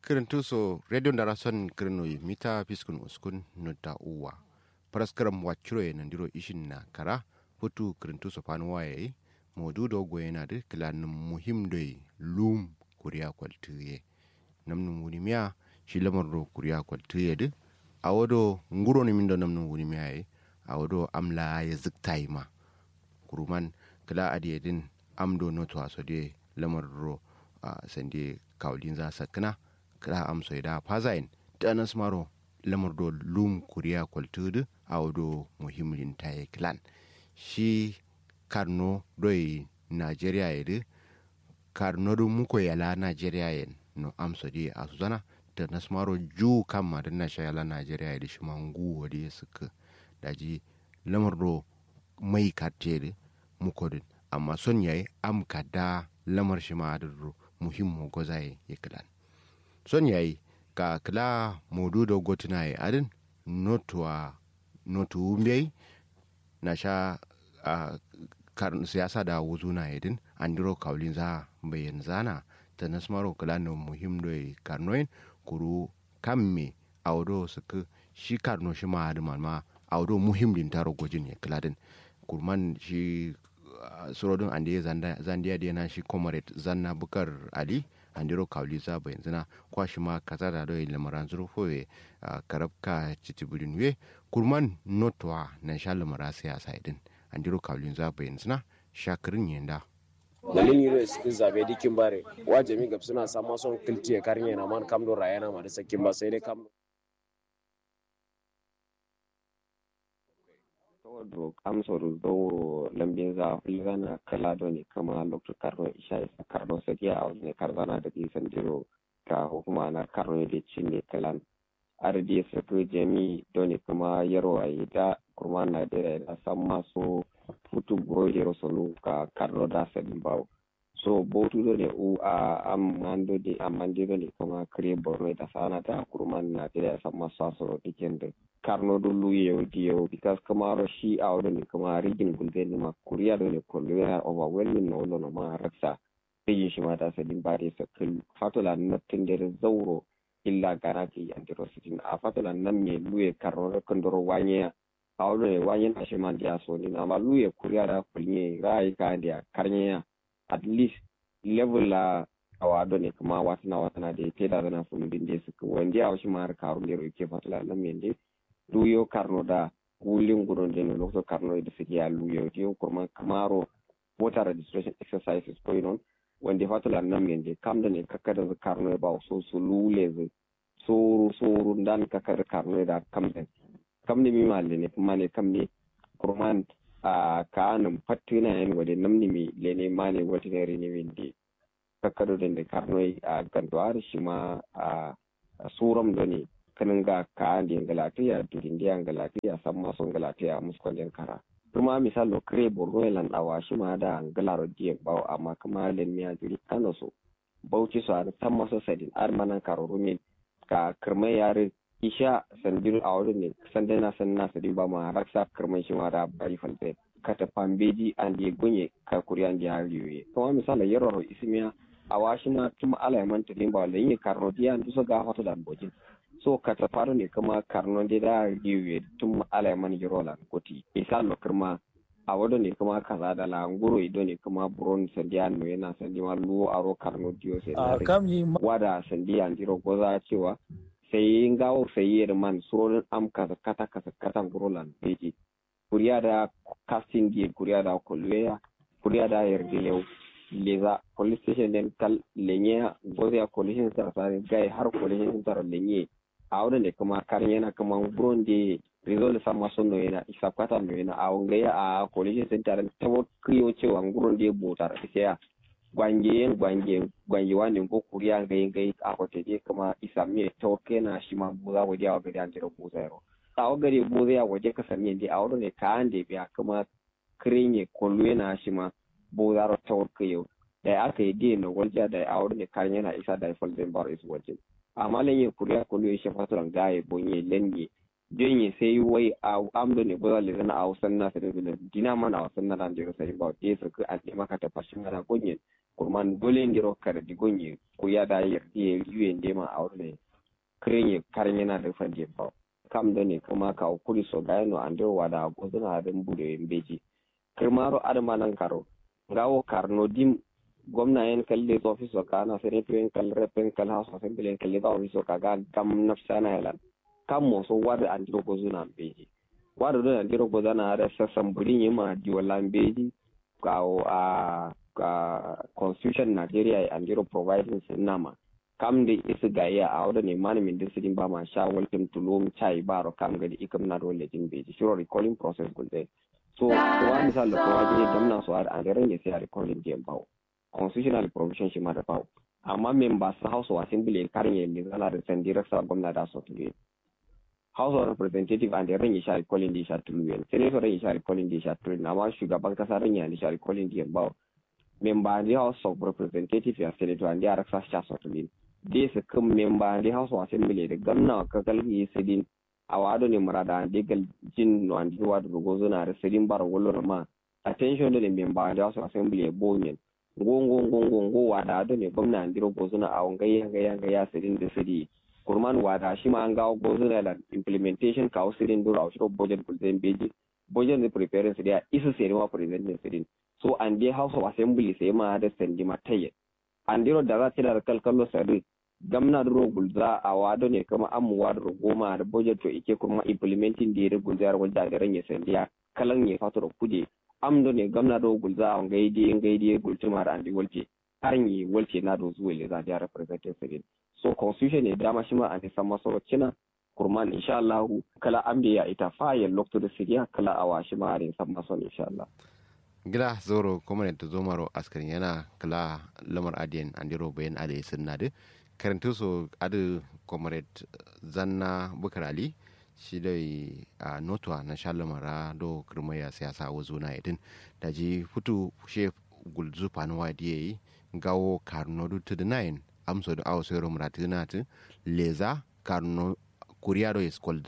kirintuso radio ndarason kirinoyi mita piskun uskun nutta uwa paraskaram waccuroye nandiro ishin na kara putu kirintuso panuwaye modudo goyenade kilanum muhimdoy lum kuriya kwaltiye namnum wunimiya shi lamardo kuriya kwaltiye de awodo nguroni mindo namnum wunimiyaye awodo amla ya ziktayima kuruman kila adiyedin amdo noto asode lamardo uh, sande kawlin za sakna kira amso da fazain danas maro lamar do lum kuriya kwaltudu a wado muhimmin taye clan shi karno doi nigeria yedi karno do muko yala nigeria yen no amso di a suzana da nasmaro ju kama da na shayala nigeria yedi shi mangu wadi suka daji lamar do mai karteri muko din amma son yayi am kada lamar shi ma da muhimmo gozaye ya kilan son yayi ka kila modu da gotuna ya adin notuwa notu umbiyai na sha a karin siyasa da wuzu na yadin an diro kaulin za bayan zana ta nasmaro kila na muhim da karnoin kuru kamme a wado suka shi karno shi ma adin ma a wado muhim din taro gojin ya kila din kurman shi surodin an da zandiya da yana shi comrade zanna bukar ali andiro kawli za bayan zina kwa shi ma kaza da doyi lamaran zuru foye karabka cicibirin we kurman notwa na sha lamara siyasa idin andiro kawli za bayan zina shakirin yenda dalin yiro cikin zabe dikin bare wa jami gab suna sama son kiltiye karnya na man kamdo rayana ma da sakin ba sai dai kamdo do kamsor dowro lambinza hulgana kalado ne kama lokto karno isha isa karno sakiya a wani karzana da kisan jiro ka hukuma na karno da cinne kalan ardi sako jami doni kuma yarwa da kurma na da da san maso futu buro hero sonu ka karno da sadin bawo so botu do ne u a amando de amande do ne kuma kare borno da sana da kurman na da san maso aso dikin da karno do luye diyo because kamaro shi a wadda ne kuma rigin gulbe ne ma kuriya da ne kullu ya overwhelming na wadda ma raksa yin shi ma ta sadin ba da sakil fatula na tun da zauro illa gara ke yan diro sitin a fatula nan me luye karno da kandoro wanye a wadda ne wanye na shi ma da so ne amma luye kuriya da kulye rai ka da karnya at least level la awado ne kuma watana watana da ke da zana fulubin da suka wanda ya shi ma har karun da ke fatula nan me ne luyo karno da wulin gudun da lokacin karno da suke a luyo tiyo kuma kamaro voter registration exercises going on wanda fatula nan men da kam da ne kakar da karno ba so su lule zu soro soro dan kakar karno da kam da kam ne mi malle ne kuma ne kam ne kurman a kanin fatina yan wade namni mi lene mane wata ne rini windi kakar da da karno a ganduwar shi ma a suram da ne kanin ga ka andi galatiya durin dia galatiya samma son galatiya muskon kara kuma misal lo kre borno lan awa shi ma da galaro die bawo amma kuma len miya jiri kano so bauchi so ar samma so sadin ar manan karo rumi ka kirmai yare isha sandir awru ne sande na san na sadin ba ma raksa kirmai shi ma da bari falbe kata pambeji andi gunye ka kuriyan di hariyoye kuma misal yaro ismiya awa shi ma tuma ala man tadin ba lenye karno dia nduso ga hoto dan bojin so kata faru ne kuma karno de da riwe tun ala man girola koti misal no kirma a wado ne kuma kaza da la nguro ido ne kuma buron sandiya no yana sandiya lu aro karno dio sai a kamyi wada sandiya ndiro goza cewa sai ngawo sai yer man suronin am kaza kata kata kata ngurolan beji kuriya da casting die kuriya da kolweya kuriya da yerdilew leza police station den kal lenye goza collision sar sare gai har collision sar lenye a wurin da kuma karin yana kuma buron da result sama sun no yana isa kwata no yana a wanga ya a college center ta mo kriyo cewa gurin da botar sai gwanje gwanje gwanje wani ko kuriya ga yin gai a kwata je kuma isa me to kena shi ma buza waje a gari an jira buza yaro a wagare buza ya waje ka sami da a wurin da ka an da biya kuma kirinye kollo yana shi ma buza ro tawar kayo da aka yi dai na waje da a wurin da karin yana isa da falden bar is waje amma lan ye kuriya kulu ye shafa turan gaye bonye lenye jonye sai wai a amdo ne boza le zana a wasan na sai da dina mana a wasan na dan jiro sai ba te su an ne maka ta fashin na gonye kurman dole ndiro kare digonye ko ya da yardi yuye ndema aure krenye karin yana da fande ba kam da ne kuma ka kuri so ga no andiro wada gozuna da bude mbeji kirmaro adama nan karo ngawo karno dim gwamna yen kalle to office ka na senator yen kal rep yen kal house assembly yen kalle to office ka ga gam nafsana helan kam mo so wada andiro gozuna mbeji wada do andiro gozana da sassan burin yima di wala mbeji ka a ka constitution Nigeria andiro providing sinama kam da isa gaya a wadda ne malamin da sirin ba ma sha welcome to long chai baro kam ga da ikam na dole jin beji shiro recalling process gulde so wa misal da kowa je jamna so ar andare ne sai recalling game bawo constitutional provision shi ma da bawo amma members house of assembly karin yin ne zala da san direct sa gwamna da so tuwe house of representative and ran yi sha recalling di sha tuwe senator ran yi sha recalling di sha tuwe amma shugaban kasa ran yi sha recalling di bawo member the house of representative ya senator and ya raksa sha so tuwe de su kan memba de house of assembly da gamna ka kalgi sidin a wado ne murada de gal jin no andi wado go zona da sidin bar wollo ma attention da memba de house of assembly bonyen ngongo ngongo ngo wada do ne gwamna andi go zona a wangai yanga yanga ya sidin da sidi kurman wada shi ma an ga go zona da implementation ka sidin do a shiro budget kulzen beji budget ne preparing sidin isa sai ma present sidin so an de house of assembly sai ma da sandi mataye andiro da za ta da kalkallo sari gamna duro gulza a wado ne kama amu wado goma da budget to ike kuma implementing da ya gulza wanda da ranye sandiya kalan ya fato da kuje amdo ne gamna do gulza a ngaidi ngaidi gulti mara andi walce harin yi walce na do zuwa le za ta representative so constitution ne dama shi ma an san maso cina kurman insha Allah kala ambe ya ita fayil lokto da siriya kala awa shi ma an san maso insha Allah gila zoro kuma da zomaro askarin yana kala lamar adiyan andiro bayan ade sunna de karanta so adu comrade zanna bukar ali shi dai a notuwa na shalamara do kirmaya siyasa wa zona idin da ji futu she gulzu fanuwa da yi gawo karno du to the nine amso da awo sai romra tinatu leza karno kuriya do is called